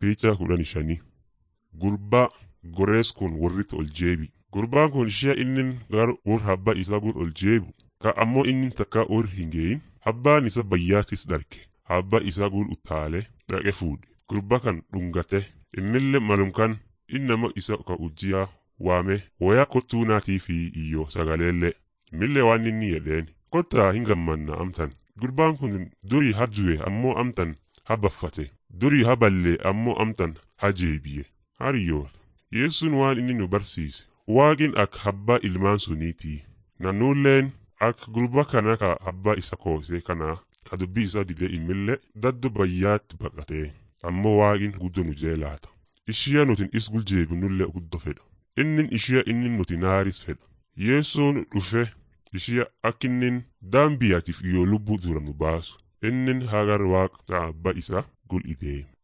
Piichaa kudhan shanii. Gurbaa gorees kun warritti ol jeebi. Gurbaan kun ishee inni gara ur habba isaa gur ol jeebu. Ka ammoo inni takka ur hin geeyin. Habbaan isa bayyaatis dharge. Habba isaa gur utaalee dhaqe fuudhe. Gurba kan dhungate. Immillee malum kan inni nama isa ka ujjiyaa waame wayaa kottuu naatii fi iyyoo sagaleellee. Millee waan inni jedheen. Kottaa hin gammanna amtan. Gurbaan kun durii hajuwe ammoo amtan habaffate. Durii haballee ammoo amtan hajeebiye. Hariyoota. Yeessuun waan inni nu barsiise. Waaqin akka habbaa ilmaan suniitii. Nannuulleen akka gurba kana ka abbaa isa koosee kana ka dubbii isaa didee immillee daddo bayyaatti baqatee. Ammoo waaqin guddo nu jeelaata. Ishiya nutin is guljeebinullee guddo fedha. Innin ishiya innin nuti naaris fedha. Yeessoon dhufe ishiya akkinnin daambiyaatiif iyyoo lubbuu dura nu baasu. Innin hagar waaqa abbaa isaa gul idee.